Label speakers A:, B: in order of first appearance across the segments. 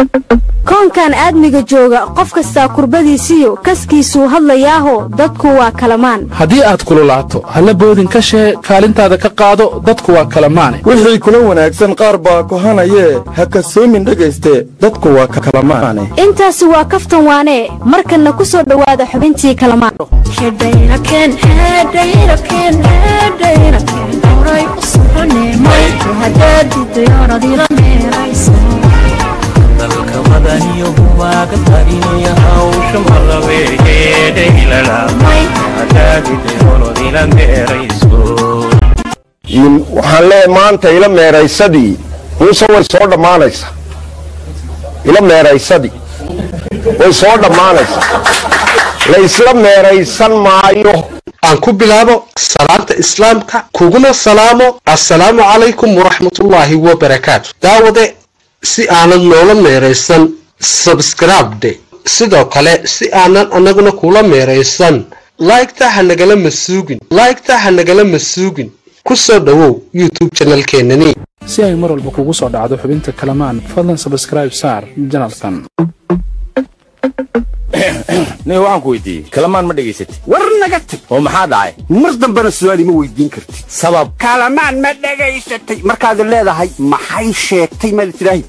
A: koonkan aadmiga jooga qof kastaa kurbadiisiyo kaskiisuu hadlayaaho dadku waa kalamaan
B: haddii aad kululaato halla boodin ka shee kaalintaada ka qaado dadku waa kalamaane
C: wixii kula wanaagsan qaar baa kohanayee ha kasoomin dhegayste dadku waa kalamaane
A: intaasi waa kaftan waanee markanna ku soo dhowaada xubintii kalamaan
D: dalka madaniyo waaga tarinaya hawsha malabeegeedhaylalamay hadaagidayolodila meerayso
E: waxaan leeyahay maanta ila meeraysadii muuse way soo dhammaanaysaa ila meeraysadii way soo dhammaanaysaa la isla meeraysan maayo
F: aan ku bilaabo salaanta islaamka kuguna salaamo assalaamu calaykum waraxmatullaahi wabarakaatu daawade si aanad noola meeraysan sabskribde sidoo kale si aanan annaguna kula meeraysan laygta ha nagala masuugin laygta ha nagala masuugin ku soo dhowow youtube janalkeenani
B: si ay mar walba kugu soo dhacdo xubinta kalamaan fadlan sabskraib saar janalkan
G: nin waxaan ku weydiiyey kalamaan ma dhegaysatid
H: war naga tag
G: oo maxaa dhacay
H: mar dambena su'aal ima weydiin kartid
G: sabab
H: kalamaan ma dhegaysatay markaad leedahay maxay sheegtay maad tidhaahi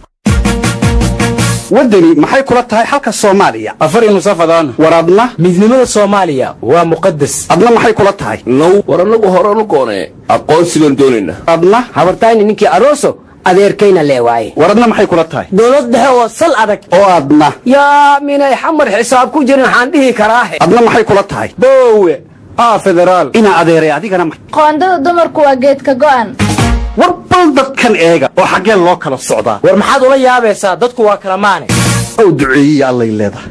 H: waddani maxay kula tahay xalka soomaaliya
G: afar nusafadaan
H: war adna
G: midnimada soomaaliya waa muqadas
H: adna maxay kula tahay
I: now war annagu horanu goonee aqoonsi baan doonaynaa
H: adna
J: habartayni ninkii aroso adeerkayna leewaaye
H: war adna maxay kula tahay
J: dowlad dhexe oo sal adag
H: oo adna
J: yaa minay xamar xisaab ku jirin waxaan dhihi karaahe
H: adna maxay kula tahay boowe aa federaal inaa adeeray adigana
K: qoondada dumarku waa geedka go'an
H: war bal dadkan eega oo xaggee loo kala socdaa
G: war maxaad ula yaabaysaa dadku waa kalamaane
H: ow duceeyiya allay leedahay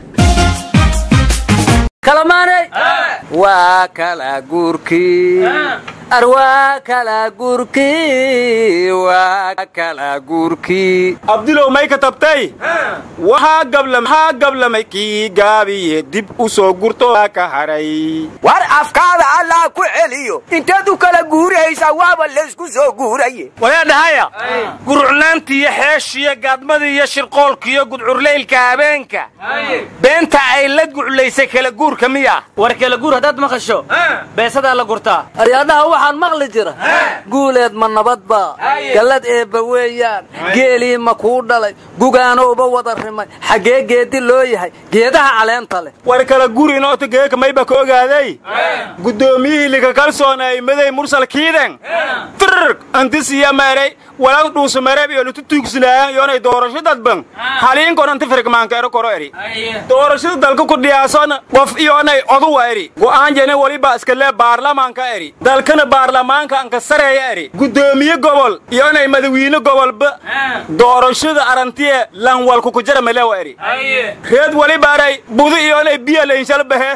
L: kalamaaney waa kala guurkii arwaa kala guurkii waa kala guurkii
M: abdilow may ka tabtay waxaa gablamxaa gablamay kii gaabiye dib u soo gurto ka hadhay
L: war afkaada allah ku celiyo inteed u kala guurihaysaa waaba laysku soo guuraye
M: walaa dhahaya gurucnaantiiyo xeeshiyo gaadmadii iyo shirqoolkiiyo gudcurlaylka habeenka beenta ay la guclaysay kala guurka miya
L: war kala guur haddaad maqasho beesadaa la gurtaa aryadhaha waxaan maqli jira guuleed ma nabadba gallad eebba weeyaan geelii ma kuu dhalay gugaano uba wada rimay xaggee geedi loo yahay geedaha caleenta leh
M: war kala guur inoota geeka mayba ka ogaaday guddoomiyihii lika kalsoonay maday mursal kiiden firr antisiya meeray walag dhuusu mereeb iyo lutu tuugsinaayan yoonay doorasho dadban haliinkon anti firgmaanka ero koro eri doorashada dalka ku dhiyaasona qof iyoonay oduwa eri go'aan jene weliba iskalee baarlamaanka eri dalkana baarlamaanka anka sareeya eri guddoomiye gobol iyoonay madawiine gobolba doorashada arantiye lanwalku kujara melewa eri reed welibaaray budi iyoonay biya laynshal bahe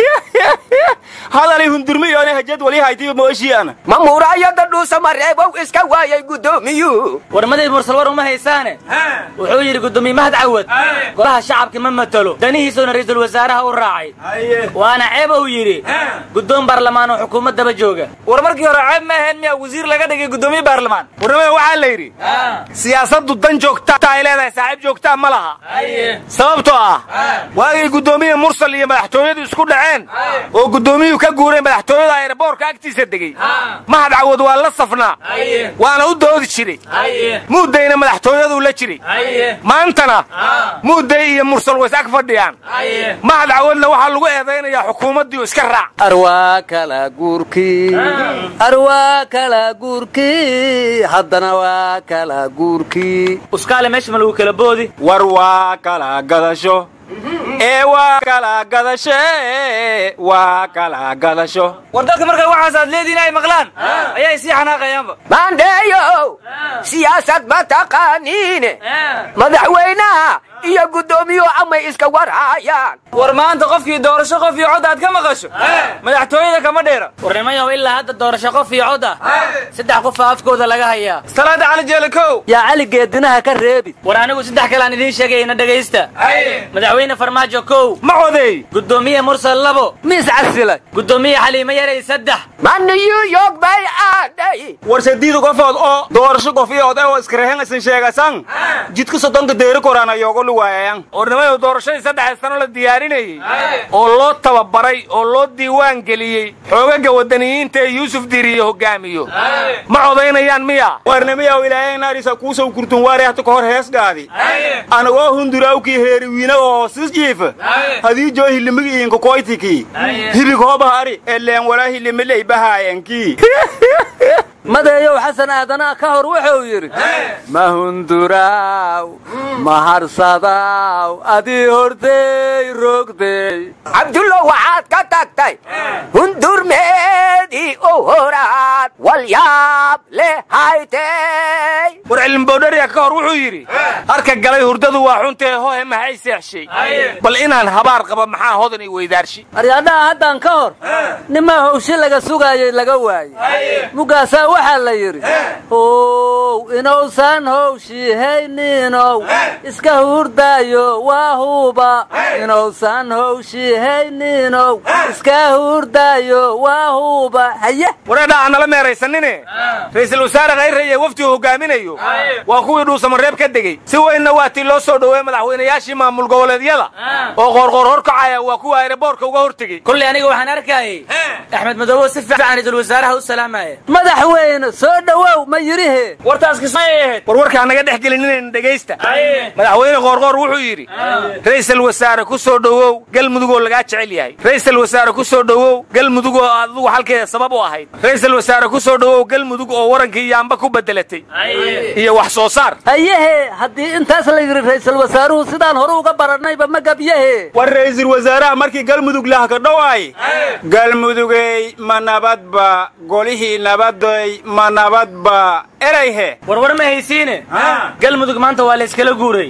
M: hadalay hundurmi iyoonay hajad wali haytiba mooshiyaana
L: ma muuraayada dhuusa mareebow iska waayay guddoomiyu
N: warmadii mursal war uma haysaane wuxuu yidhi guddoomiye mahad cawad golaha shacabka ma matalo danihiisuna ra'iisul wasaaraha u raacay waana ceeb uu yidhi guddoon baarlamaan oo xukuumaddaba jooga
M: war markii hore ceeb ma ahayn miyaa wasiir laga dhigay guddoomiye baarlamaan warnimada waxaa la yidhi siyaasaddu dan joogta ay leedahay saaxiib joogtaa ma laha sababtoo ah waagay guddoomiye mursal iyo madaxtooyadu isku dhaceen oo guddoomiyuhu ka guuray madaxtooyada ayraboorka agtiisa degey mahad cawad waa la safnaa waana u doodi jiray muudayna madaxtooyaduu la jiray maantana muuday iyo mursal ways ag fadhiyaan mahad cawadna waxaa lagu eedaynayaa xukuumaddiiu iska raac
L: arwaa kala guurkii arwaa kala guurkii haddana waa kala guurkii
N: uskaale meesha ma lagu kala boodi
M: war waa kala gadasho ee waa kala gadasho waa kala gadasho
N: war dadka markay waxaas aad leediin ay maqlaan ayay sii xanaaqayaanba
L: maandheeyow siyaasad ma taqaaniine madaxweynaha iyo guddoomiyuhu amay iska warhaayaan
N: war maanta qofkii doorasho qof iyo cod aad ka maqasho madaxtooyada kama dheera warnimayow ilaa hadda doorasho qof iyo cod ah saddex qofa afkooda laga hayaa
M: salaada cali jeelikow
L: yaa cali geedinaha ka reebid
N: war anigu saddex kale aan idiin sheegayna dhegaysta madaxweyne farmaajo kow
M: ma codeey
N: guddoomiye mursal labo
L: miis casilay
N: guddoomiye xaliimo yaray saddex
L: ma new york bay aadhay
M: war sadiid qofood oo doorasho qof iyo oday oo iskarahen isan sheegasan jidka soddonka deeri koraan ayoogo waayaan ornimayu doorashadii saddexda sano la diyaarinayey oo loo tababaray oo loo diiwaan geliyey xoogaga wadaniyiinta ee yuusuf diriyo hogaamiyo ma codaynayaan miya warnimiyaw ilaahay naarisa kuusow kurtun waari hata kahor heesgaadi anagoo hundurawkii heeriwiina oo sisjiifa hadii joo hilimigi iinka koytiki hibig hoobaha ari eleen walaa hilimiley bahaayankii
L: madeeyow xasan aadanaa ka hor wuxuu yidhi ma hunduraaw ma harsadaw adii hordey rogdey
J: cabdullo waxaad ka tagtay hundurmeedii u horaad walyaab leh haytey
M: war cilmibowdhariya ka hor wuxuu yidhi harka galay hurdadu waa xuntee hohe maxay seexshay bal inaan habaar qaba maxaa hodan i weydaarshi
L: aryaadhaha haddaan ka hor nimaa howshi laga sugaayay laga waayey mugaasaa waxaa la yidhi how inuusan howshi hayninow iska hurdaayo waa huuba inuusan howshi hayninow iska hurdaayo waa huuba haye
M: wareedha aan nala meeraysanine ra'iisul wasaare khayre iyo wafdigu hogaaminayo waa kuwii dhuusamareeb ka degey si weynna waa tii loo soo dhoweey madaxweynayaashii maamul goboleedyada oo qoorqoor horkacaya waa kuwa ayraboorka uga hortegey
N: kulley aniga waxaan arkayey axmed madoobo si fiican ra'iisul wasaaraha u salaamaya
L: madaxweyne soo dhowow ma yidhihe
N: wartaas kismay ahayd
M: war warkaa naga dhex gelininayn dhegaysta madaxweyne qoorqoor wuxuu yidhi ra'iisul wasaare ku soo dhowow galmudugoo lagaa jecel yahay ra'iisul wasaare ku soo dhowow galmudugoo adigu halkeeda sabab u ahayd ra'iisul wasaare ku soo dhowow galmudug oo warankii yaamba ku bedelatay iyo wax soo saar
L: hayehe haddii intaas la yidhi ra'iisul wasaaruhu sidaan hore uga barannayba ma gabyahe
M: war ra'iisul wasaaraha markii galmudug lahka dhowaay galmudugey ma nabadba golihii nabaday ma nabadba erayhe
N: warwar ma haysiine galmudug maanta waa la iskala guuray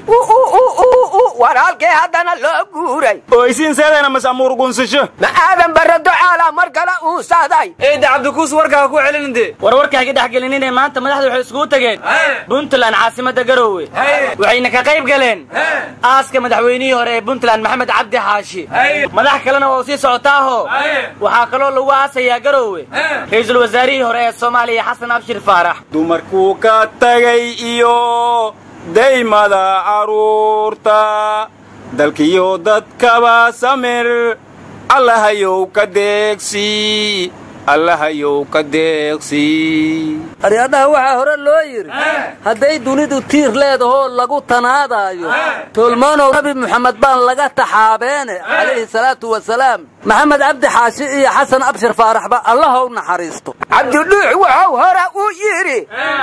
J: war halkee haddana loo guuray
M: oysiin seedayna masamuur gunsasho
J: ma aadan barado caala mar kale uusaday
N: eedda cabdikuus warkaa ku celininde war warkaa ka dhex gelinine maanta madaxda waxay iskugu tageen puntland caasimada garoowe waxayna ka qayb galeen aaska madaxweynihii hore ee puntland maxamed cabdi xaashi madax kalena waa u sii socotaaho waxaa kaloo lagu aasayaa garoowe ra'iisul wasaarihii hore ee soomaaliya xasan abshir faarax
M: dumarkuu ka tagay iyo daymada carruurta dalkiyo dadkaba samir allahayow ka deeqsi allahayow ka deeqsi
L: aryaadhaha waxaa hore loo yidhi hadday dunidu tiir leedahoo lagu tanaadaayo tolmoonow nabi muxamed baan laga taxaabeene calayhi salaatu wasalaam maxamed cabdi xaashi iyo xasan abshir faaraxba allahow naxariisto
J: cabdidhuux wuxuu hore u yidhi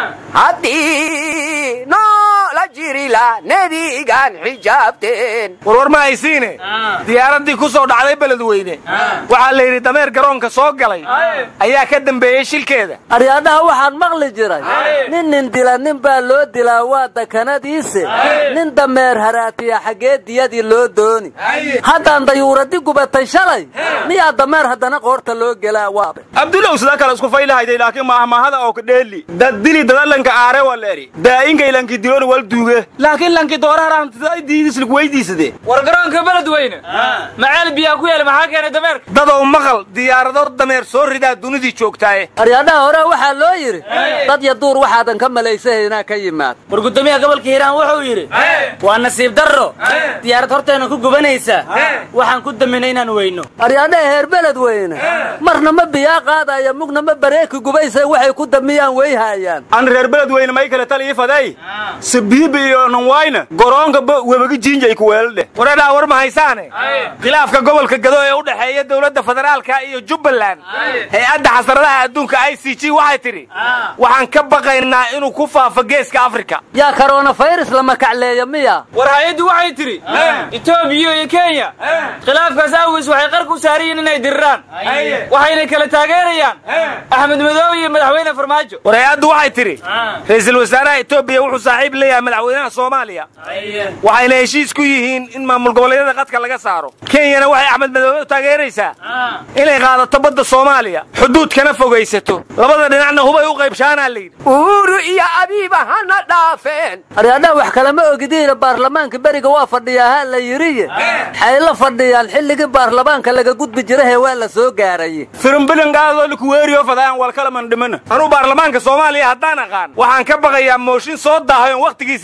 J: haddii noola jirila nebigaan xijaabteen
M: warwar ma haysiine diyaaraddii ku soo dhacday beledweyne waxaa la yidhi dameer garoonka soo galay ayaa ka dambeeyey shilkeeda
L: aryaadhaha waxaan maqli jiray nin nin dila nin baa loo dilaa waa dakanadiise nin dameer haraatiya xaggee diyadii loo dooni haddaan dayuuradi gubatay shalay miyaa dameer haddana qoorta loo gelaa waabe
M: abdulow sidaa kale isku faylahayday laakiin maahmaahada oo ka dheeli dad dili dadalanka aare waleeri daa'inka lanki diloon wal duuge laakiin lanki dooraharantdiidislig weydiisade
N: war garoonka beledweyne maceel biyaa ku yaala maxaa keenay dameerka
M: dadow maqal diyaarado dameer soo ridaa dunidii joogtaaye
L: aryaadhaha hore waxaa loo yidhi dad ya duur waxaadan ka malaysahaynaa ka yimaad
N: war guddoomiyaha gobolka hiiraan wuxuu yidhi waa nasiib darro diyaarad horteena ku gubanaysa waxaan ku daminay inaan weyno
L: aryaadhaha heer beledweyne marna ma biyaa qaadaya mugna ma bareeki gubaysa waxay ku damiyaan weyhaayaan
M: an reer beledweyne may kale tal ii faday sabiibi iyo nanwayna garoonka webaga jiinjay ku weeladheh wareedhaa war ma haysaane khilaafka gobolka gado ee u dhexeeya dowladda federaalka iyo jubbaland hay-adda xasaradaha adduunka i c g waxay tidhi waxaan ka baqaynaa inuu ku faafo geeska afrika
L: yaa koronafayras lama kacleeya miya
N: war hay-addu waxay tidhi etoobiya iyo kenya khilaafkaas awgiis waxay qarka u saariyiin inay diriraan waxayna kala taageerayaan axmed madoobe iyo madaxweyne farmaajo
M: war hay-addu waxay tidhi ra'iisul wasaaraha etoobiya wuxuu saaxiib leeyahay madaxweynaha soomaaliya waxayna heshiis ku yihiin in maamul goboleedyada qadka laga saaro kenyana waxay axmed madoobe u taageeraysaa inay qaadato badda soomaaliya xuduudkana fogaysato labada dhinacna hubay u qaybshaanaa layidhi
J: uuru iyo abiiba hana dhaafeen
L: aryaadhaha wax kalama ogidiina baarlamaanka beriga waa fadhiyaa ha la yidhiye waxay la fadhiyaan xilligii baarlamaanka laga gudbi jirahee waa la soo gaaraye
M: firimbilingaadoo likuweeriyo fadayaan walkalaman dhimana anuu baarlamaanka soomaaliya haddaan aqaan waxaan ka baqayaa mooshin soo daahay oon wakhtigiisii la joogin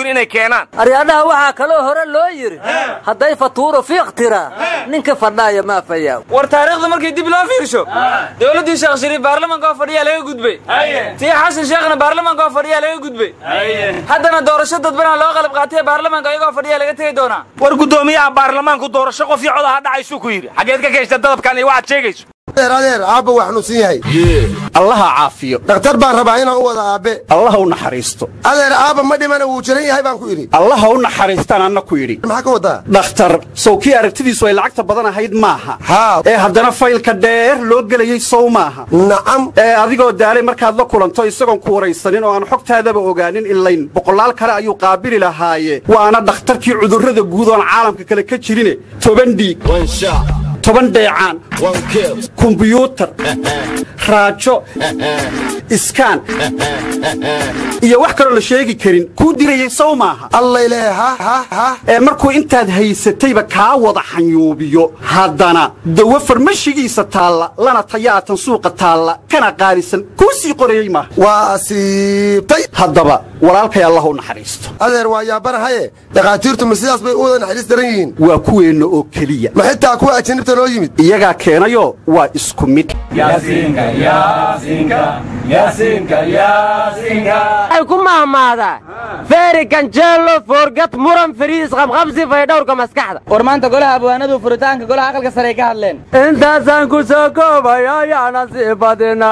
M: inay keenaan
L: aryaadhaha waxaa kaloo hore loo yidhi hadday fatuuro fiiq tiraa ninka fadhaaya maa fayaaw
N: war taariikhda markii dib loo fiirsho dowladdii sheekh shariif baarlamaanka oo fadhiyaa laga gudbay tii xasan sheekhna baarlamaanka oo fadhiyaa laga gudbay haddana doorasho dadbanaa loo qalab qaatay baarlamaanka ayagoo fadhiyaa laga tegi doonaa
M: war guddoomiyaha baarlamaanku doorasho qof iyo codaha dhacaysuu ku yidhi xageed ka keeshta dadabkan iyo waxaad sheegayso
O: adeer adeer aabba waa xanuunsan yahay
P: allaha caafiyo
O: dhakhtar baan rabaa inaan u wada aabbe
P: allaha u naxariisto
O: adeer aabba ma dhimana wuu jiran yahay baan ku idhi
P: allaha u naxariistaan anna ku yidhi
O: maxaa ka wadaa
P: dhakhtar sow kii aragtidiisu ay lacagta badan ahayd maaha
O: haa
P: ee haddana faylka dheer loo gelayey sow maaha
O: nacam
P: ee adigoo daalay markaad la kulanto isagoon ku waraysanin oo aan xogtaadaba ogaanin ilayn boqolaal kale ayuu qaabili lahaaye waana dhakhtarkii cudurrada guud oon caalamka kale ka jirine toban dhiig toban dheecaan kumbiyuutar raajo iskaan iyo wax kaloo la sheegi karin kuu dirayey sow maaha
O: allayle ha ha ha
P: ee markuu intaad haysatayba kaa wada xanyuubiyo haddana dawo farmashigiisa taalla lana tayaatan suuqa taalla kana qaalisan kuu sii qorayey maaha
O: waa asiibtay
P: haddaba walaalkay allah u naxariisto
O: adeer waa yaabanahaye dhakhaatiirtu ma sidaas bay u wada naxariis daran yihiin
P: waa kuweenna oo keliya
O: ma xitaa kuwa ajinibta noo yimid
P: iyagaa keenayoo waa isku mid
J: ay ku mahmaadaa feeri ganjeelo foorgad muran fariis qabqabsi faydhowrka maskaxda
N: war maanta golaha abwaanadu furitaanka golaha aqalka sare ay ka hadleen
J: intaasaan ku soo koobaya yaana sii badina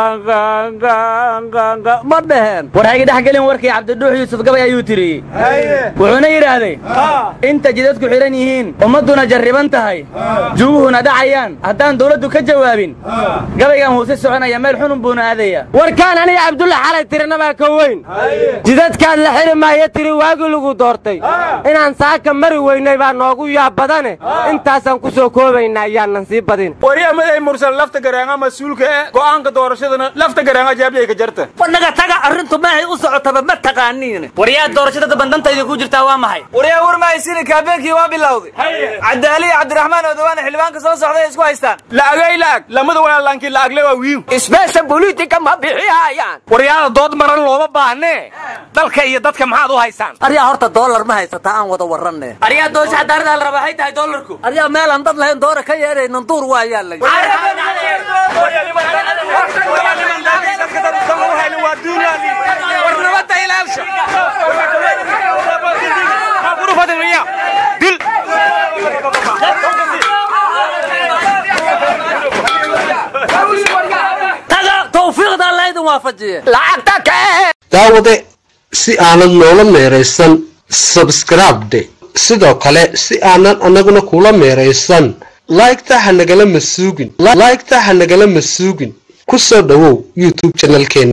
J: ma dheheen
N: war hayga dhex gelin warkii cabdidhuux yuusuf gabay ayuu tiriyey wuxuuna yidhaahday inta jidadku xidhan yihiin ummadduna jarriban tahay juguhuna dhacayaan haddaan dawladdu ka jawaabin gabaygan wuu si soconaya meel xunun buuna aadaya
J: warkaan aniga cabdulla xalay tirinabaa ka weyn jidadkaad la xiri maayo tiri waagii lagu doortay inaan saaka mari weynay baa noogu yaab badane intaasaan ku soo koobaynaa ayaanan sii badin
M: wariyamaday mursal lafta garaanga mas-uulka ee go'aanka doorashadana lafta garaanga jaabliyay ka jarta
L: wanaga taga arrintu maahay u socotaba ma taqaaniin
N: waryaa doorashada bandantayda ku jirtaa waa maxay waryaa war mahaysini kaabeenkii waa bilowday cadaali iyo cabdiraxmaan odowaana xildhibaanka soo socday ay isku haystaan
M: la'agay la'ag lamada walaalaankii la'agle waa wiiw
J: isbeesha bolitika ma bixihayaan
M: waryaada dood maran looma baahnee dalka iyo dadka maxaad u haysaan
L: aryaa horta doolar ma haysataa aan wada warranne
N: aryaa doosha xadaarada la rabaa waxay tahay doolarku
L: aryaa meelaan dad lahayn doora ka yeedhaynan duur waa yaalla taga tawfiiqda alla idin waafajiye
J: lacagta kee
F: daawade si aanad noola meeraysan sabskribde sidoo kale si aanan annaguna kula meeraysan laygta ha nagala masuugin laygta ha nagala masuugin ku soo dhowow youtube janalkeena